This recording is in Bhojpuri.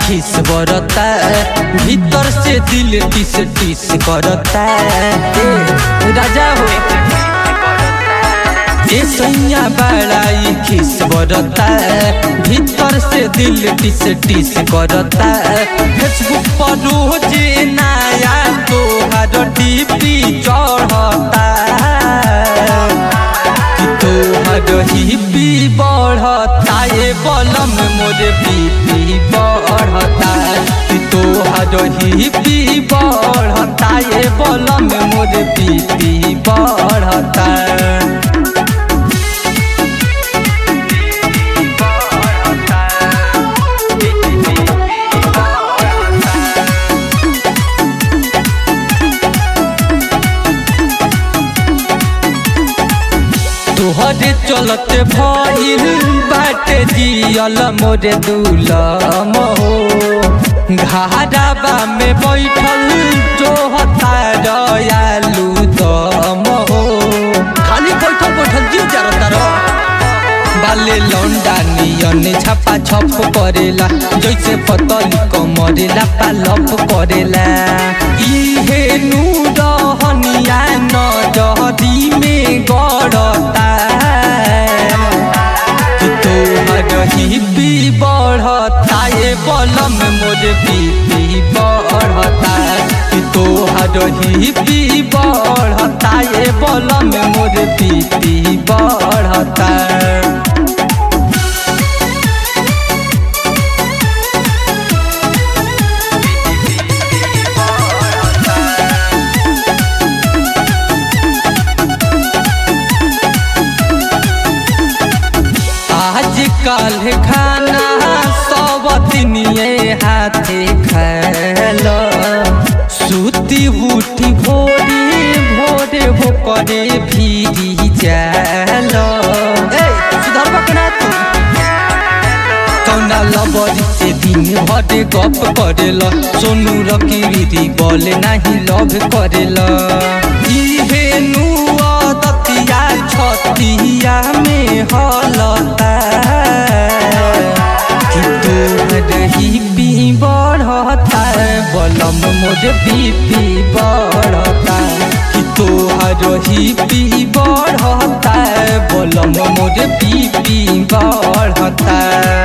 खिस बरता भीतर से दिल टिस टिस करता ए, राजा हो ए सैया बड़ाई खिस बरता भीतर से दिल टिस टिस करता फेसबुक पर रोज नया तोहर डीपी चढ़ता कि तोहर हिपी बढ़ता ये बलम मोरे बीपी बढ़ता कि तोहर हिपी बढ़ता ये बलम मोरे बीपी बढ़ता तोहरे चलते भइल बाटे जियल मोरे दुलम हो घाराबा में बैठल जो हता रयालू दम हो खाली बैठल बैठल जीव जरता रह बाले लौंडा नियन छापा छप करेला जैसे पतली कमरेला पालप करेला इहे नु रहनिया न जहदी में गड़ता कि तोहर हिपी बढ़ता ये बलम मोर बीपी बढ़ता कि तोहर हिपी बढ़ता ये बलम मोर बीपी बढ़ता आज काल खाना सब दिनिए हाथे खैल सुती उठी भोरे भोरे हो करे भीरी जाल सुधर बकना तू कौना लबरी से दिन भर गप करेला सोनू रकीरी बोले नहीं लव करेला इहे नु दतिया छतिया में हलता कि तोहर हिपी बढ़ता बलम मोर बीपी बढ़ता कि तोहर हिपी बढ़ता बलम मोर बीपी बढ़ता